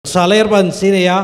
tusaale yar baan siinayaa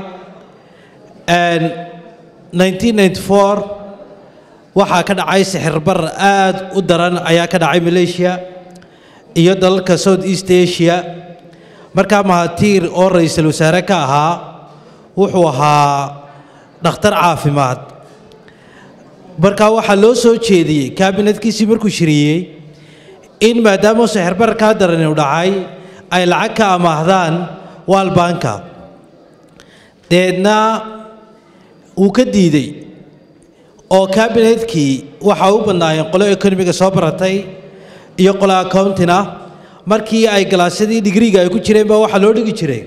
1994 waxaa ka dhacay sixirbar aad u daran ayaa ka dhacay malaysia iyo dalalka south east asia markaa mahatiir oo ra-iisul wasaare ka ahaa wuxuu ahaa dhakhtar caafimaad markaa waxaa loo soo jeediyey kaabinadkiisii markuu shiriyey in maadaama sixirbarkaa daran uu dhacay ay lacag ka amaahdaan waalbanka deedna wuu ka diidey oo kabinetkii waxa u badnaayeen qolo ekonomiga soo baratay iyo qolo accountina markii ay galaasyadii digriga ay ku jireen baa waxaa loo dhigi jiray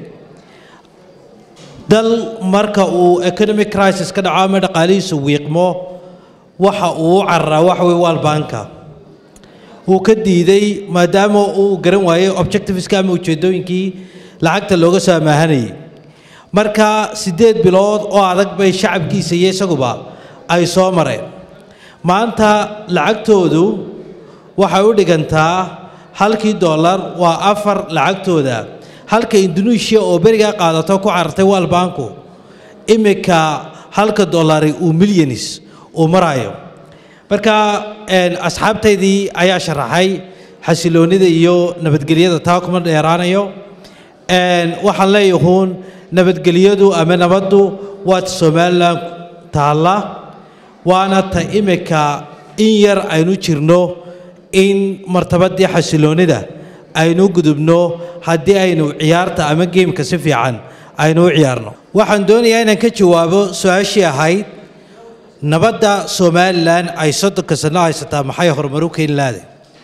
dal marka uu economic crisis ka dhaco ama dhaqaalihiisu wiiqmo waxa uu u cararaa waxa weye waalbanka wuu ka diiday maadaama uu garan waayey objectiveska ama ujeeddooyinkii lacagta looga soo amaahanayay marka siddeed bilood oo adag bay shacabkiisa iyo isaguba ay soo mareen maanta lacagtoodu waxay u dhigantaa halkii dollar waa afar lacagtooda halka indonesia oo berigaa qaadato ku carartay waalbanku iminka halka dollari uu milyanis uu marayo marka asxaabtaydii ayaa sharaxay xasiloonnida iyo nabadgelyada taa kuma dheeraanayo waxaan leeyahuun nabadgelyadu ama nabaddu waa ta somalilan taalla waana ta iminka in yar aynu jirno in martabadii xasiloonnida aynu gudubno haddii aynu ciyaarta ama geemka si fiican aynu u ciyaarno waxaan doonayaa inaan ka jawaabo su-aashii ahayd nabadda somalilan ay soddonka sanno haysataa maxay horumaru keeni laade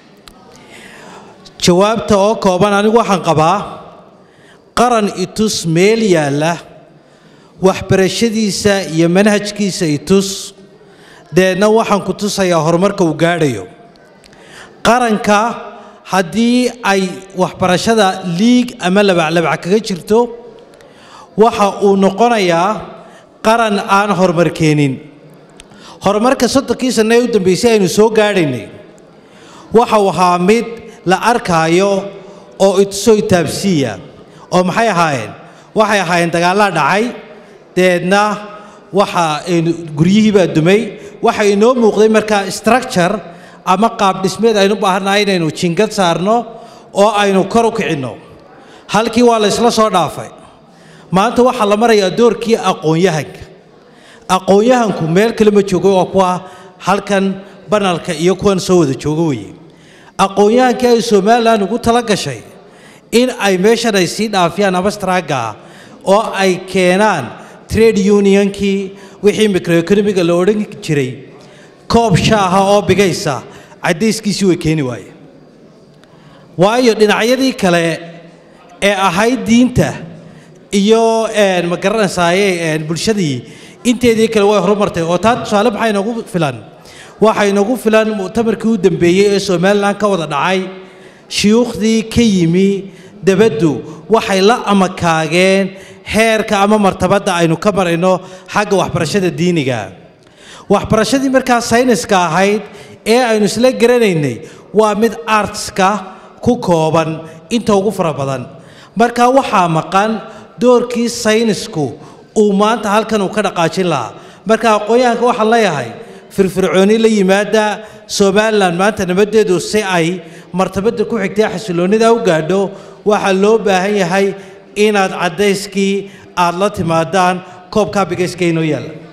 jawaabta oo kooban anigu waxaan qabaa qaran itus meel yaalla waxbarashadiisa iyo manhajkiisa itus deedna waxaan ku tusayaa horumarka uu gaadhayo qaranka haddii ay waxbarashada liig ama labaclabac kaga jirto waxa uu noqonayaa qaran aan horumar keenin horumarka soddonkii sanno ee u dambeysay aynu soo gaadhaynay waxau ahaa mid la arkaayo oo itusoo itaabsiiya oo maxay ahaayeen waxay ahaayeen dagaallaa dhacay deedna waxa aynu guryihii baa dumay waxa inoo muuqday markaa structure ama qaab dhismeed aynu baahannahay inaynu jingad saarno oo aynu kor u kicinno halkii waa la ysla soo dhaafay maanta waxaa la marayaa doorkii aqoon-yahanka aqoon-yahanku meel kale ma joogo waa kuwa halkan banalka iyo kuwan soo wada joogo weye aqoon-yahankii ay somalilan ugu tala gashay in ay meeshan ay sii dhaafiyaan abastraaga oo ay keenaan trade unionkii wixii microeconomiga la odhan jiray koob shaaha oo bigaysa caddayskiisii way keeni waaye waayo dhinacyadii kale ee ahayd diinta iyo ma garanaysaayey bulshadii inteedii kale way horumartay oo taa tusaale maxaa inoogu filan waxaa inoogu filan mu'tamarkii u dambeeyey ee somalilan ka wada dhacay shuyuukhdii ka yimi dabaddu waxay la amakaageen heerka ama martabadda aynu ka marayno xagga waxbarashada diiniga waxbarashadii markaa sayniska ahayd ee aynu isla garanaynay waa mid artska ku kooban inta ugu fara badan marka waxaa maqan doorkii saynisku uu maanta halkan uu ka dhaqaajin lahaa marka aqoon-yahanka waxaan leeyahay firfircooni la yimaada somalilan maanta nabaddeedu si ay martabadda ku xigtay xasiloonnida u gaadho waxaa loo baahan yahay inaad caddayskii aad la timaadaan koobkaa bigayska inoo yaalla